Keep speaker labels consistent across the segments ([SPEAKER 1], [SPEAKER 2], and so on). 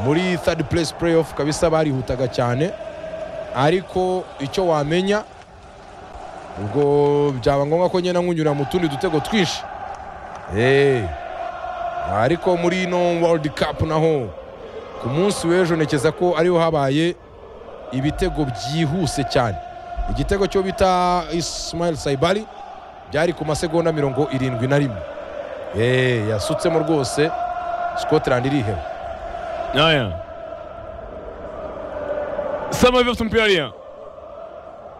[SPEAKER 1] muri third place playoff kabisa barihutaga cyane ariko icyo wamenya ubwo byaba ngombwa ko ngenda nkunyura mu tundi dutego twinshi eee ariko muri ino world cup naho ku munsi w'ejo ntekeza ko ariho habaye ibitego byihuse cyane igitego cyo bita isimayeli sayibari byari ku masegonda mirongo irindwi na rimwe eee yasutsemo rwose scotland iriheba
[SPEAKER 2] Haya. Sama hivyo Mpiaria.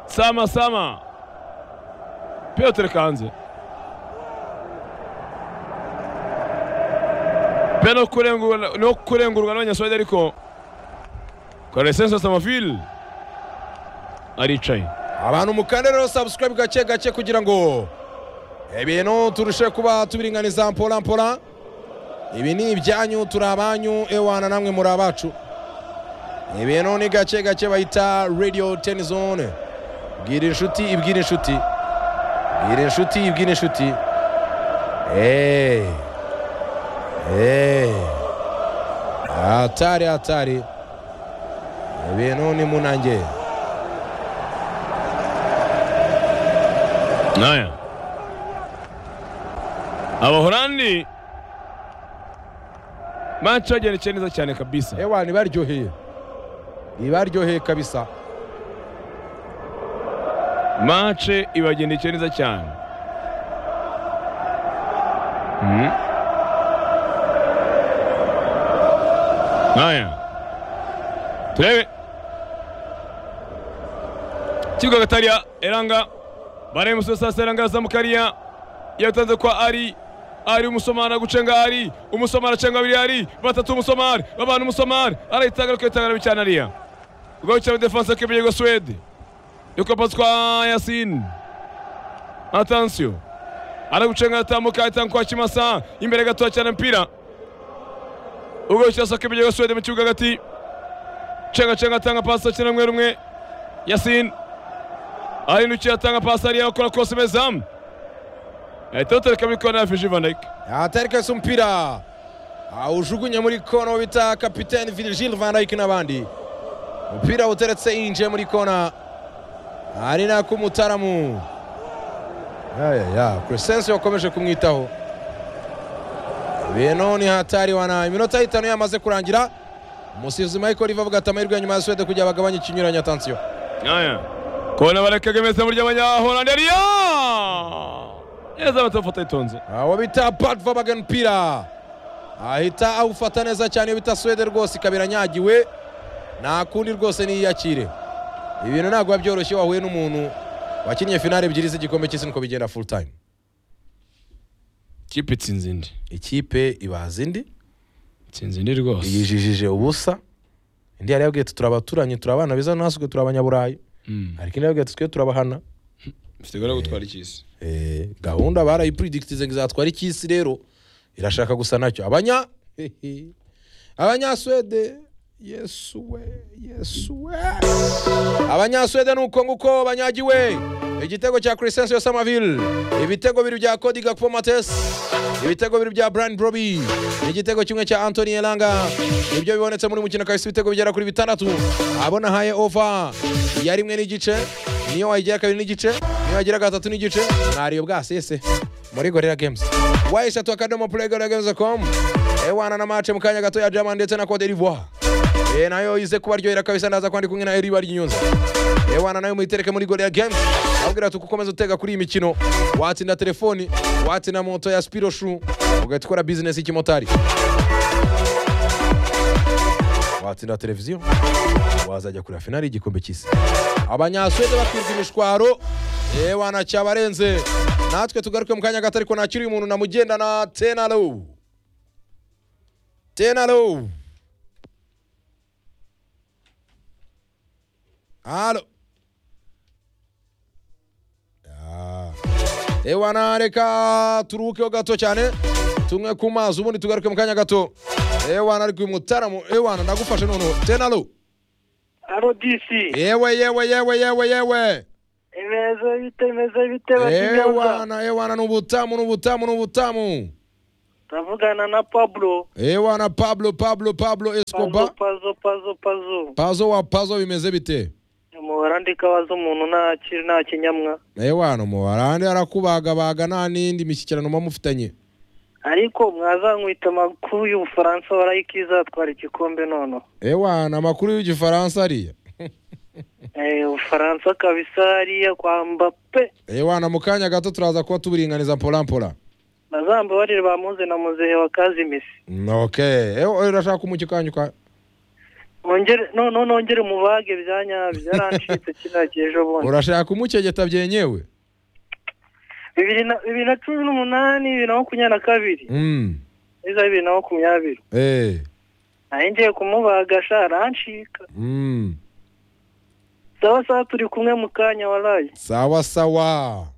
[SPEAKER 2] Sama Sama. Piotr Kanze. Pia no kurengurwa no kurengurwa n'abanyaswede ariko Karesenso Samafil aricaye.
[SPEAKER 1] abantu mukande rero subscribe gake gake kugira ngo ibintu turushe kuba tubiringaniza mpora mpora ibi ni ibyanyu turi abanyu ewana namwe muri abacu ibintu ni gake gake bahita radiyo teni zone bwira inshuti ibwira inshuti bwira inshuti ibwira inshuti eee eee atari atari ibintu ni munange
[SPEAKER 2] Haya. Abahorandi match bagerekeye neza cyane kabisa.
[SPEAKER 1] ewa ntibaryoheye ntibaryoheye kabisa
[SPEAKER 2] match ibagendekeye neza cyane Mhm. haya turebe kibuga gatariya eranga baraye musosasa eranga yazamukariya yatanze kwa ari ari umusomari gucenga ari umusomari acenga babiri ari batatu umusomari babana umusomari arayitanga akayitanga cyane ariya rwawe cyane defanse kibiyego suwede yukapazi kwa Yasin. Atansio anagucenga atambuka atanga kwa Kimasa imbere gato cyane mpira ubwo kirasa ko ibyo Suwede mu kibuga hagati cenga cenga atanga pasi akina rumwe rumwe Yasin ahindukiye atanga pasi ariya akora kose mezamu ahita atereka muri kona ya Fiji Van Dijk
[SPEAKER 1] atari kose umupira awujugunye muri kona bita kapitene Virgil van Dijk n'abandi umupira uteretse yinjiye muri kona hari nako umutaramu kuresense wakomeje kumwitaho ibintu ni hatari wana iminota itanu yamaze kurangira umusifuzi Michael Ivo avuga ati amahirwe ya nyuma ya Suwede kugira bagabanye ikinyuranyo atansiyo
[SPEAKER 2] Aya. Kona barekaga imeza burya abanyahorandi ariya neza batafata itonze
[SPEAKER 1] aho bita patva bagenupira ahita awufata neza cyane iyo bita suwede rwose ikaba iranyagiwe nta kundi rwose niyakire ibintu ntabwo biba byoroshye wahuye n'umuntu wakinnye finale ebyiri z'igikombe cy'isi niko bigenda full time
[SPEAKER 2] kipe itsinze indi
[SPEAKER 1] ikipe ibaza indi
[SPEAKER 2] itsinze indi rwose
[SPEAKER 1] yijijije ubusa indi yari yabwiye ati turi abaturanyi turi abana beza natwe turi abanyaburayi ariko indi yabwiye ati twe turabahana
[SPEAKER 2] mfite gutwara ikisi
[SPEAKER 1] Eh, gahunda barayipuridikitinze ngo izatwara icy'isi rero irashaka gusa nacyo abanya hehe. abanyasuwede yesuwe yesuwe abanyasuwede ni uko nguko banyagiwe igitego cya Crescencio Samaville ibitego bibiri bya Cody Gakpo Mates ibitego bibiri bya Brian Broby igitego kimwe cya Anthony Elanga nibyo bibonetse muri mukino kahise ibitego bigera kuri bitandatu abona haye over ya rimwe n'igice niyo wayigira kabiri n'igice niyo wayigira gatatu n'igice mwariyo bwasese muri Gorilla Games wa eshatu akadomo play gorilla games com ewana na match mu kanya gato ya Germany ndetse na Cote d'Ivoire Eh, nayo ize kubaryohera kabisa ndaza kwandi kumwe na Eriba Ryunyunza ewana nayo muyitereke muri Gorilla Games abwira ati ukomeza utega kuri iyi mikino watsinda telefoni watsinda moto ya Spiro Shoe ugahita ukora business y'ikimotari watsinda televiziyo wazajya kureba finali y'igikombe cy'isi abanyasuwede bakwirwa imishwaro ewana cyabarenze natwe tugaruke mu kanya gato ariko nakiriye umuntu namugendana tenalo tenalo Halo. Ah. Ewana reka turuhukeho gato cyane tumwe ku mazi ubundi tugaruke mu kanya gato ewana ariko uyu mutaramu ewana ndagufashe noneho tenalo
[SPEAKER 3] Aro DC.
[SPEAKER 1] yewe yewe yewe yewe yewe
[SPEAKER 3] Imeze bite imeze bite bakigaruka.
[SPEAKER 1] ewana ewana ni ubutamu ni ubutamu ni ubutamu
[SPEAKER 3] tavugana na Pablo
[SPEAKER 1] ewa na pablo pablo pablo
[SPEAKER 3] pazo
[SPEAKER 1] escoba
[SPEAKER 3] pazo pazo pazo
[SPEAKER 1] pazo wa pazo bimeze bite
[SPEAKER 3] umuhora ndikabaza umuntu nta kiri nta kinyamwa
[SPEAKER 1] ewa hano mubarande arakubagabaga nta n'indi mishyikirano muba mufitanye
[SPEAKER 3] ariko mwazankwita amakuru y'ubufaransa warayika izatwara igikombe nono
[SPEAKER 1] ewa ni amakuru y'igifaransa ariya
[SPEAKER 3] Eh, ubufaransa kabisa hariya kwa mbape
[SPEAKER 1] ewa na mu kanya gato turaza kuba tuburinganiza mporampora
[SPEAKER 3] bazamba barire bamuze na muzehe wa kazimisi
[SPEAKER 1] Mm, okay ewa urashaka umucyo kanyu ka
[SPEAKER 3] ongere no no nongere mubage byanya byarancitse kiriya cy'ejo bundi
[SPEAKER 1] urashaka umucyegeta byenyewe
[SPEAKER 3] bibiri na bibiri na cumi n'umunani bibiri na makumyabiri na kabiri
[SPEAKER 1] mm.
[SPEAKER 3] iza bibiri na makumyabiri
[SPEAKER 1] eh.
[SPEAKER 3] nayo ngiye kumubaga sha arancika
[SPEAKER 1] mm.
[SPEAKER 3] sawa sawa turi kumwe mu kanya warayi
[SPEAKER 1] sawa sawa